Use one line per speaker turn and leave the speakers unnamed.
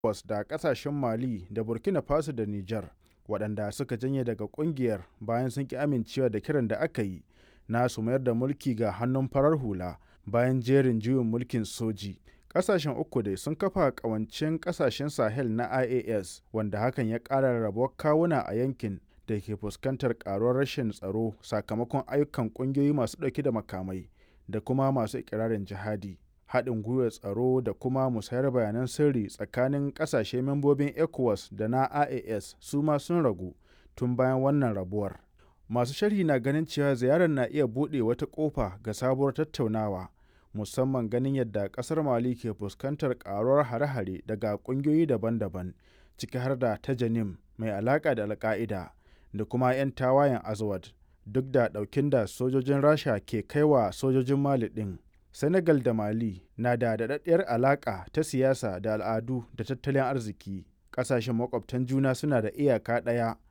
ECOWAS da ƙasashen Mali da Burkina Faso da Nijar, waɗanda suka janye daga ƙungiyar bayan sun ƙi amincewa da kiran da aka yi na su mayar da mulki ga hannun farar hula bayan jerin juyin mulkin soji. Ƙasashen uku dai sun kafa ƙawancen ƙasashen Sahel na IAS, wanda hakan ya ƙara rarrabuwar kawuna a yankin da ke fuskantar ƙaruwar rashin tsaro sakamakon ayyukan ƙungiyoyi masu ɗauke da makamai da kuma masu ikirarin jihadi. Haɗin gwiwar tsaro da kuma musayar bayanan sirri tsakanin ƙasashe membobin ECOWAS da na IAS su ma sun ragu tun bayan wannan rabuwar. Masu sharhi na ganin cewa ziyarar na iya buɗe wata ƙofa ga sabuwar tattaunawa, musamman ganin yadda ƙasar Mali ke fuskantar ƙaruwar hare-hare daga ƙungiyoyi daban-daban, ciki har da ta Janim mai alaƙa da Al-Ƙa'ida da kuma 'yan tawayen Azawad, duk da ɗaukin da sojojin Rasha ke kai wa sojojin Mali ɗin. Senegal da Mali na da daɗaɗɗiyar alaƙa ta siyasa da al'adu da tattalin arziki. Ƙasashen makwabtan juna suna da iyaka ɗaya